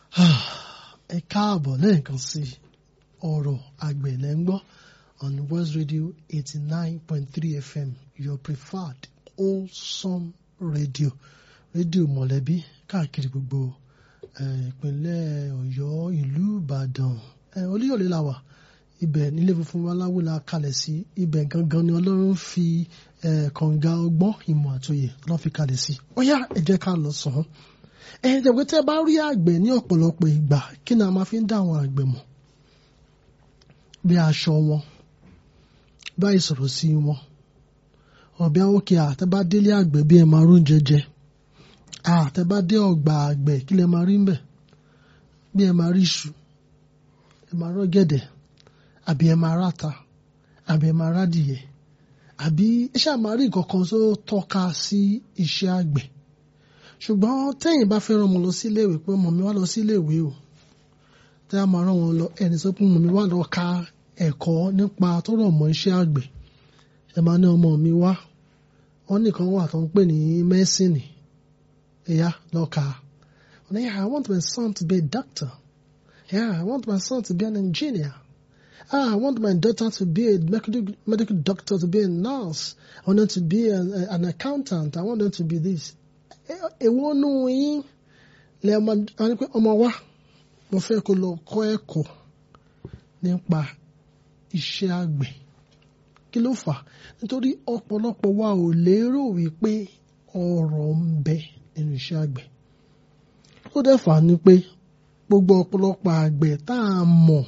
ẹ káàbọ̀ lẹ́ẹ̀kan sí ọ̀rọ̀ àgbẹ̀ lẹ́ ń gbọ́ on West Radio eighty nine point three FM your preferred wholesome radio rédíò mọ̀lẹ́bí káàkiri gbogbo ìpínlẹ̀ Ọ̀yọ́ ìlú Ìbàdàn Olúyọ̀lé la wà ibẹ̀ nílé funfun aláwo la kalẹ̀ sí ibẹ̀ gangan ni Ọlọ́run fi kànga ọgbọ́n ìmọ̀ àtòyè lọ́ fi kalẹ̀ sí ó yá ẹ jẹ́ ká lọ sàn án ẹ̀yin tẹ̀wé tẹ́ bá rí àgbẹ̀ ní ọ̀pọ̀lọpọ̀ ìgbà kí ni a máa fi ń dá àwọn àgbẹ̀ mọ̀ bí aṣọ wọn bá ìsọ̀rọ̀ sí wọn ọ̀bẹ òkè àtẹ́bá délé àgbẹ̀ bí ẹ máa rún jẹjẹ àtẹ́bá dé ọgbà àgbẹ̀ kí lẹ máa rí ń bẹ̀ bí ẹ máa rí iṣu ẹ máa rọ́ gẹ̀dẹ̀ àbí ẹ máa ráta àbí ẹ máa rádìyẹ àbí ẹ ṣáà máa rí nǹkan kan tó tọ́ka sí iṣẹ́ àgbẹ̀ ṣùgbọ́n tẹ́yìn bá fẹ́ rán ọmọ lọ sí iléèwé pé ọmọ mi wá lọ sí iléèwé o tẹ́ a máa rán wọn lọ ẹni sọ pé ọmọ mi wá lọ ka ẹ̀kọ́ nípa tó rọ̀ mọ́ iṣẹ́ àgbẹ̀ ẹ máa ní ọmọ mi wá wọn nìkan wà tó ń pè ní mẹ́sìnì ẹ̀yà lọ kà á wọn ní I want my son to be a doctor yeah I want my son to be an engineer ah I want my daughter to be a medical, medical doctor to be a nurse I want them to be an, an accountant I want them to be this èwo nù yín lè ọmọ wa mo fẹ́ kó lọ kọ́ ẹ̀kọ́ nípa iṣẹ́ àgbẹ̀ kí ló fà nítorí ọ̀pọ̀lọpọ̀ wa ò lérò wípé ọrọ̀ ń bẹ nínú iṣẹ́ àgbẹ̀ ó dẹ̀ fà ní pé gbogbo ọ̀pọ̀lọpọ̀ àgbẹ̀ tá a mọ̀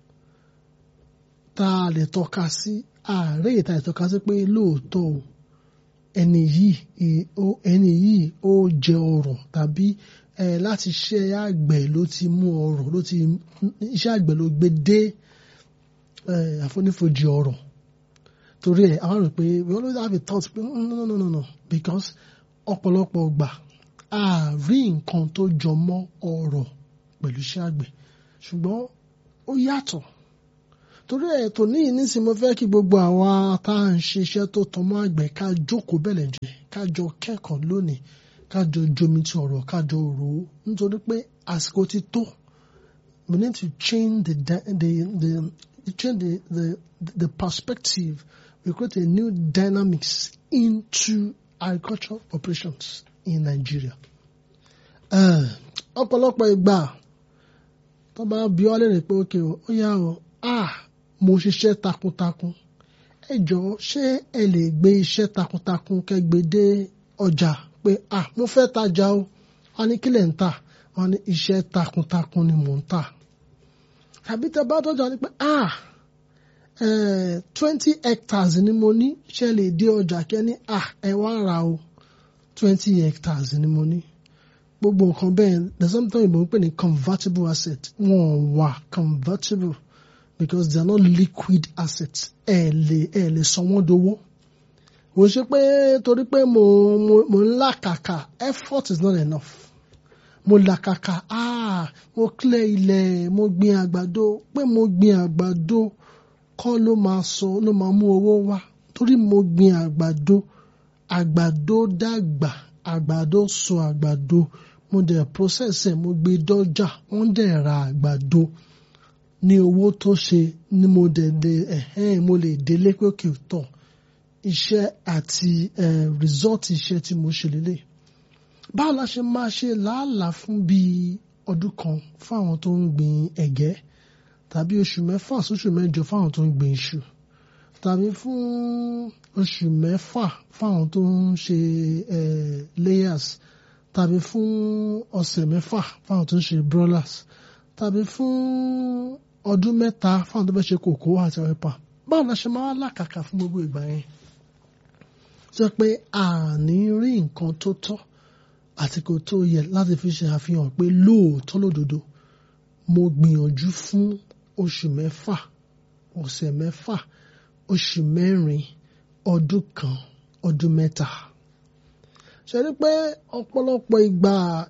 tá a lè tọ́ka sí ààrẹ ìta ìtọ́ka sí pé lóòótọ́ o ẹni yìí ẹni yìí ó jẹ ọrọ̀ tàbí ẹ láti ṣe àgbẹ̀ ló ti mú ọrọ̀ ló ti iṣẹ́ àgbẹ̀ ló gbé dé àfonífojì ọrọ̀ torí ẹ̀ àwọn rò pé we always have a thought pé no no no no no because ọ̀pọ̀lọpọ̀ gbà a rí nǹkan tó jọ mọ́ ọrọ̀ pẹ̀lú iṣẹ́ àgbẹ̀ ṣùgbọ́n ó yàtọ̀ torí ẹ̀ tó ní ìnísìn mo fẹ́ kí gbogbo àwa tá à ń ṣiṣẹ́ tó tán mọ́ àgbẹ̀ ká jókòó bẹ̀lẹ̀ jẹ́ ká jọ kẹ́kọ̀ọ́ lónìí ká jọ jomi ti ọ̀rọ̀ ká jọ rò ó nítorí pé àsìkò ti tó we need to change the the the change the the the perspective we create a new dynamics into agricultural operations in Nigeria. ọ̀pọ̀lọpọ̀ ìgbà tó bá bí wá lérè pé ókè ó yá o ah mo ṣiṣẹ́ takuntakun ẹ jọ̀ọ́ ṣé ẹ lè gbé iṣẹ́ takuntakun kẹgbẹ́ dé ọjà pé ah mo fẹ́ tajà o wọ́n ní kílẹ̀ ń tà wọ́n ní iṣẹ́ takuntakun ni mò ń tà tàbí tẹ bá dọ́jà ní pé ah twenty hectares ni mo ní ṣe lè dé ọjà kẹ́ni ah ẹ wá ra o twenty hectares ni mo ní gbogbo nǹkan bẹ́ẹ̀ there's something ìbò ń pè ní convertible asset wọ́n wà convertible because they are not liquid assets ẹ lè ẹ lè sọ wọ́n dowó kò ṣe pé torí pé mo mo mo ń làkàkà effort is not enough mo làkàkà ah mo clear ilẹ̀ mo gbin àgbàdo pé mo gbin àgbàdo kọ́ ló máa sọ ló máa mú owó wá torí mo gbin àgbàdo àgbàdo dàgbà àgbàdo sọ àgbàdo mo dẹ̀ process ẹ̀ mo gbé dọ́jà wọ́n dẹ̀ ra àgbàdo ní owó tó ṣe ni mo dẹ̀ dé ẹ̀hẹ́n mo lè délé pé kì í tọ̀ iṣẹ́ àti result iṣẹ́ tí mo ṣe lélẹ̀ báwo la ṣe máa ṣe làálàá fún bíi ọdún kan fún àwọn tó ń gbin ẹ̀gẹ́ tàbí oṣù mẹ́fà sóṣù mẹ́jọ fáwọn tó ń gbin iṣu tàbí fún oṣù mẹ́fà fáwọn tó ń ṣe layers tàbí fún ọ̀sẹ̀ mẹ́fà fáwọn tó ń ṣe broilers tàbí fún ọdún mẹ́ta fáwọn tó fẹ́ ṣe kòkó àti ọ̀rẹ́pà báwo la ṣe máa làkàkà fún gbogbo ìgbà yẹn sọ pé àní rí nǹkan tó tọ́ àti kò tó yẹ láti fi ṣe àfihàn pé lóòótọ́ lódodo mo gbìyànjú fún oṣù mẹ́fà ọ̀sẹ̀ mẹ́fà oṣù mẹ́rin ọdún kan ọdún mẹ́ta ṣe rí pé ọ̀pọ̀lọpọ̀ ìgbà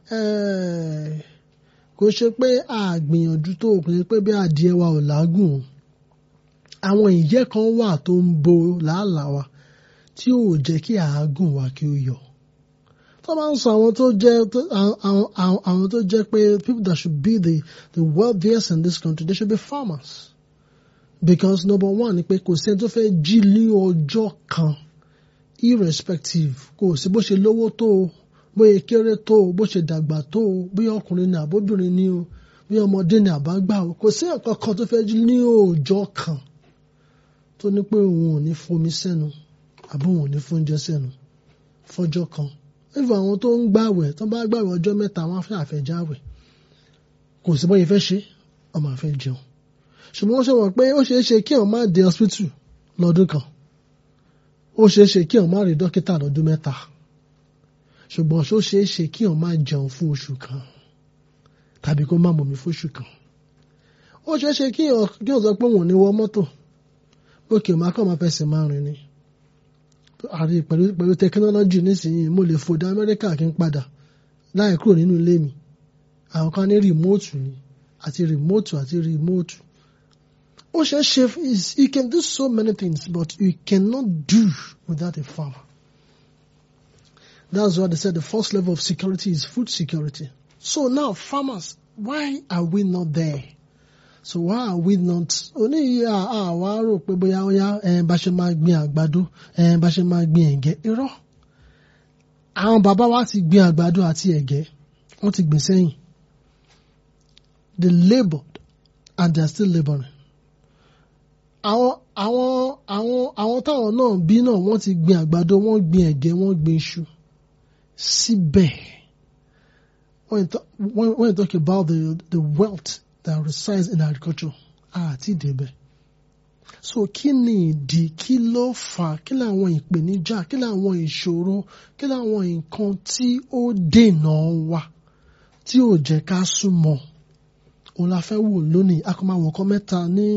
kò ṣe pé a gbìyànjú tó kò ṣe pé bí adìẹ wa ò lágùn àwọn ìyẹ́ kan wà tó ń bo làálàá wa tí ò jẹ́ kí àágùn wa kí ó yọ tó bá ń sọ àwọn tó jẹ́ àwọn tó jẹ́ pé people that should be the the wealthiest in this country they should be farmers because number one ni pé kò sẹ́ni tó fẹ́ jí ní ọjọ́ kan irrespective kò sí bó ṣe lówó tó o bóyá kéré tó o bó ṣe dàgbà tó o bóyá ọkùnrin ni àbóbìnrin ni o bóyá ọmọdé ni àbágbà o kò sí nǹkan kan tó fẹ́ jí ní ọjọ́ kan tó ní pé òun ò ní fomi sẹ́nu àbí òun ò ní fóúnjẹ sẹ́nu fọ́jọ́ kan even àwọn tó ń gbàwẹ̀ tó bá gbàwẹ̀ ọjọ́ mẹ́ta wọn fẹ́ àfẹ́jáwẹ̀ kò sí bóyá fẹ́ ṣe ọmọ àfẹ́ jẹun ṣùgbọ́n wọ́n ṣe wọ́n pé ó ṣeé ṣe kí ọ̀n má dé hospital lọ́dún kan ó ṣeé ṣe kí ọ̀n má rí dókítà lọ́dún mẹ́ta ṣùgbọ́n ṣó ṣeé ṣe kí ọ̀n má jẹun fún oṣù kan tàbí kó má mọ̀mí fún oṣù kan ó ṣeé ṣe kí ọ̀n sọ pé òun ò ní wọ mọ́tò òkè má kọ́ máa fẹsẹ̀ máa rìn ni àrí pẹ̀lú pẹ̀lú tẹkinọ́lọ́jì nísìnyí mo lè fò dé Amẹ́ríkà kí n padà láì kúrò nínú ilé mi àwọn kan ní rìmóòtù ni àti rìmóòtù àti rìmóòtù ó ṣe é ṣe you can do so many things but you cannot do without a farmer that's why they said the first level of security is food security so now farmers why are we not there so why are we not oní àwa rò pé bóyá óyá bá ṣe máa gbin àgbàdo bá ṣe máa gbin ẹ̀gẹ́ irọ́ àwọn bàbá wa ti gbin àgbàdo àti ẹ̀gẹ́ wọ́n ti gbìn sẹ́yìn they laboured and they are still labouring àwọn àwọn àwọn àwọn táwọn náà bí náà wọ́n ti gbin àgbàdo wọ́n gbin ẹ̀gẹ́ wọ́n gbin iṣu síbẹ̀ when you talk, when, when you talk about the the wealth that resides in agriculture àti ìdèbẹ̀ so kí ni ìdí kí ló fà kí làwọn ìpèníjà kí làwọn ìṣòro kí làwọn nǹkan tí ó dènà wa tí ò jẹ́ ká súnmọ́ òun la fẹ́ wò lónìí akọ́mọ̀wọ̀n kan mẹ́ta ní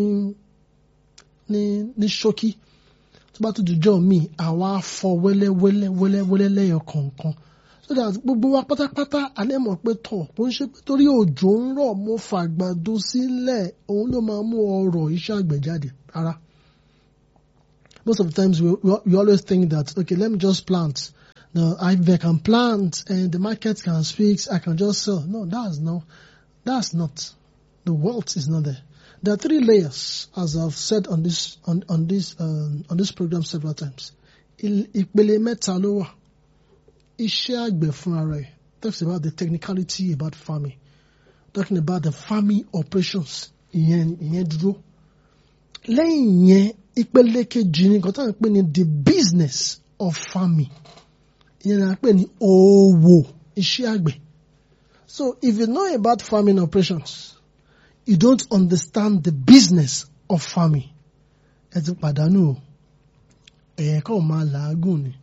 ní ní ṣókí tó bá tún dùjọ́ mi àwa fọ wẹ́lẹ́ wẹ́lẹ́ wẹ́lẹ́ wẹ́lẹ́ lẹ́yọ kọ̀ọ̀kan so that gbogbo wa pátápátá alẹ́ mọ̀ pé tọ̀ kò ń ṣe pé torí òjò ń rọ̀ mo fàgbàdo sílẹ̀ òun ló máa mú ọrọ̀ iṣẹ́ àgbẹ̀ jáde rárá. Most of the times we, we, we always think that okay let me just plant now I can plant and the market can speak I can just sell no that's no that's not the wealth is not there. There are three layers, as I've said on this on on this um, on this program several times. Ìpele mẹ́ta ló wà. Iṣẹ́ àgbẹ̀ fúnra rẹ̀ talks about the technicality about farming, talking about the farming operations ìyẹn ìyẹn dúró. Lẹ́yìn yẹn ìpele kejì ni nǹkan tó ń pè ní the business of farming. Ìyẹn là ń pè ní òwò iṣẹ́ àgbẹ̀. So if you know about farming operations, you don't understand the business of farming. Ẹ ti pàdánù o. Ẹ̀yẹ kàn máa làágùn ni.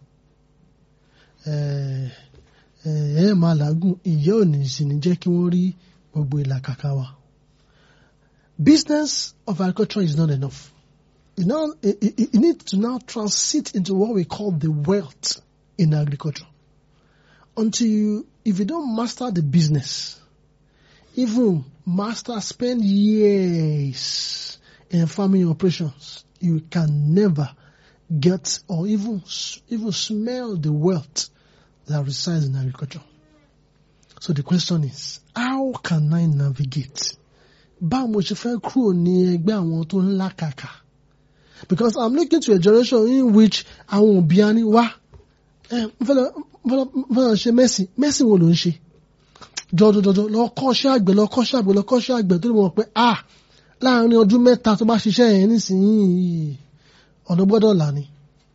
Ẹ̀yẹ máa làágùn ìyẹ́ ò ní sì ní jẹ́ kí wọ́n rí gbogbo ìlàkàkà wa. Business of agriculture is not enough. You, know, you need to now transit into what we call the wealth in agriculture. Until you, if you don't master the business, even master spend years in farming operations, you can never get or even even smell the wealth that resides in agriculture. So the question is, how can I navigate? Báwo mo ṣe fẹ́ kúrò ní ẹgbẹ́ àwọn tó ń làkàkà? Because I'm looking to a generation in which àwọn òbí á ní wá. Ẹ fẹ́ ṣe mẹ́sìn, mẹ́sìn wo ló ń ṣe? jọjọjọjọ lọ kọ́ṣẹ́ àgbẹ̀ lọ kọ́ṣẹ́ àgbẹ̀ lọ kọ́ṣẹ́ àgbẹ̀ tó lè mọ̀ pé ah láàrin ọdún mẹ́ta tó bá ṣiṣẹ́ yẹn nísìnyí ọ̀nà gbọ́dọ̀ là ní.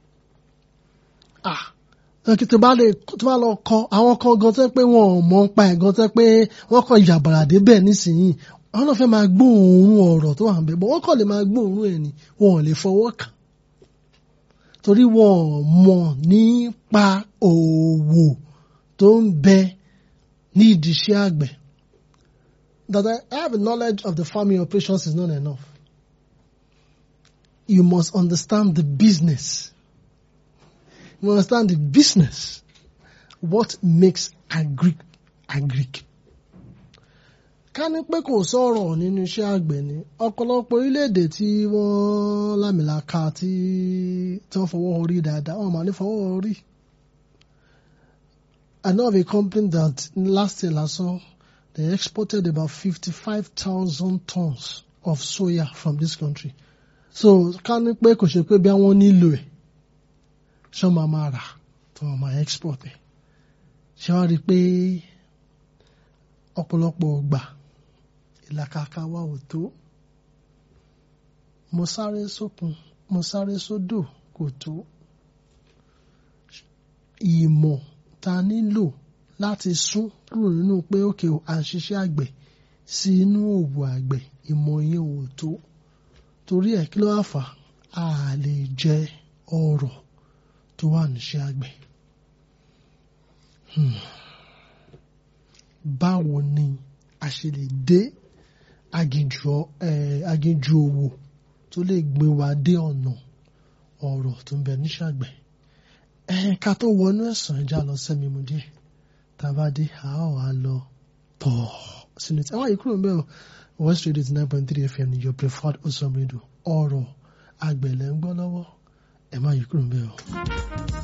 ah tó bá lè tó bá lọ kọ àwọn kan gan tó pé wọn ò mọ̀ ń pa ẹ̀ gan tó pé wọ́n kọ ìyàbàrà débẹ̀ nísìnyí àwọn náà fẹ́ máa gbóòórùn ọ̀rọ̀ tó wà ń bẹ̀ bọ́ wọ́n kàn lè máa gbóòórùn ẹ̀ ni wọn ò lè fọwọ́ kàn torí wọn ò mọ̀ nípa òwò tó ń bẹ ní ìdíṣẹ́ àgbẹ̀. That I have a knowledge of the farming operations is not enough. You must understand the business. You understand the business. What makes agric agric. Ká ní pé kò sọ̀rọ̀ nínú iṣẹ́ àgbẹ̀ ni ọ̀pọ̀lọpọ̀ orílẹ̀-èdè tí wọ́n lámìlaka tí tí wọ́n fọwọ́ orí dáadáa wọ́n máa ní fọwọ́ orí. I know of a company that last year last year they exported about 55,000 tons of soya from this country. So ká ní pé kò ṣe pé bí wọ́n nílò ẹ̀ ṣé wọ́n máa máa rà tí wọ́n máa export ẹ̀. Ṣé wàá rí i pé ọ̀pọ̀lọpọ̀ ọgbà ìlàkàkà wa ò tó. Mo sáré sókun, mo sáré sódò kò tó. Ìmọ̀ ta nílò láti sún kúrò nínú pé òkè à ń ṣiṣẹ́ àgbẹ̀ sí inú òwò àgbẹ̀ ìmọ̀ yẹn ò tó. Torí ẹ̀ kí ló wá fà á? A lè jẹ ọrọ̀ tó wà níṣẹ́ àgbẹ̀. Hmm. Báwo ni a ṣe lè dé aginjù eh, aginjù òwò tó lè gbé wa dé ọ̀nà ọrọ̀ tó ń bẹ níṣẹ́ àgbẹ̀? Ẹ ká tó wọnú ẹ̀sán ẹja lọ sẹ́mi mu díẹ̀. Tá a bá dé, a ó wá lọ tọ̀ sínú tí. Àwọn yìí kúrò ń bẹ̀ o. West Radio eighty nine point three FM ni your preferred Osam radio. Ọ̀rọ̀ àgbẹ̀ lẹ́ ń gbọ́ lọ́wọ́. Ẹ má yí kúrò ń bẹ̀ o.